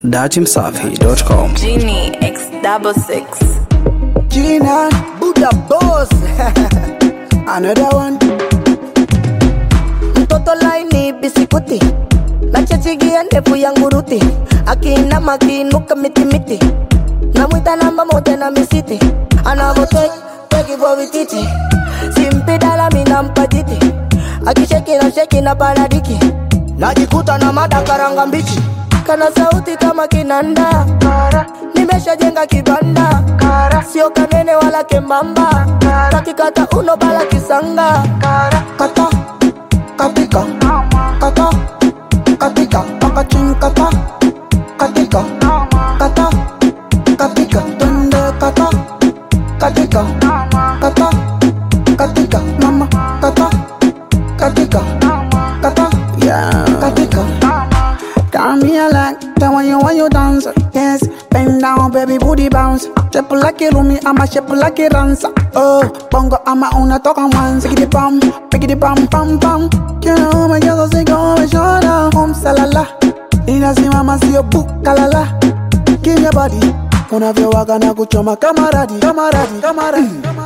datimsafi.com. Genie X double six. Gina, Buddha boss. Another one. mtoto laini bisikuti nachechigia ndefu ya nguruti akiinama akiinuka mitimiti namwita namba moja na misiti anavoteki simpidala minampa jiti akisheki na sheki na paradiki najikuta na madakaranga mbichi kana sauti kama kinanda nimeshajenga kibanda sio kanene wala kembamba kakikata uno bala kisanga Kata, katika, kata, katika, pakachin kata, katika, kata, katika, twende kata, katika, kata, katika, mama, kata, katika, kata, yeah, katika. Come here like the way you when you dance. Yes, bend down, baby, booty bounce. Shape like a rumi, I'm a shape like a dancer. Oh, bongo, I'm a unatoka one. Pick it bum, pick it bum, bum, bum. You know my girls say go and show down. Home salala, inasimama sio bukalala. Give me your body, unavyowaga na kuchoma kamaradi, kamaradi, kamaradi.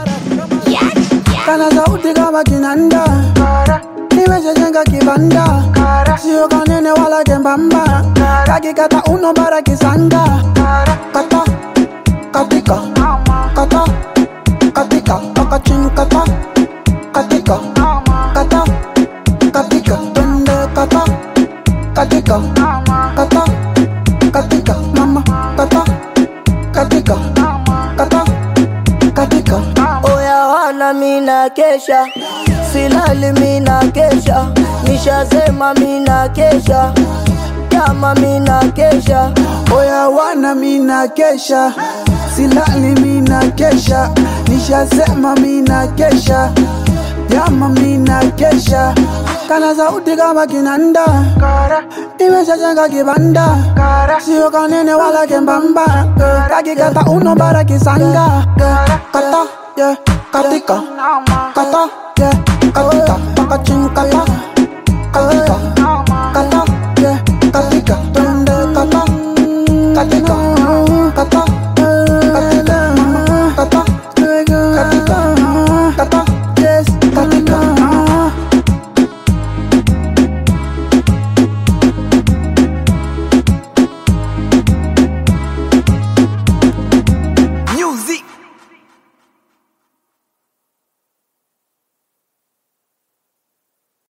Kana sauti kama kinanda nimeshajenga kibanda sio kanene wala kembamba kakikata uno bara kisanga kata katika kata katika pakachin kata katika kata katika twende kata katika kata katika mama kata katika kata katika oya wana mina kesha silali mina kesha nishasema mina kesha kama mina kesha Oya wana mina kesha, silali mina kesha, nishasema mina kesha, jama mina kesha, kana sauti kama kinanda, nimeshajenga kibanda, sio kanene wala kembamba, kakikata uno bara kisanga, kata yeah, katika, kata yeah, katika, pakachin kata,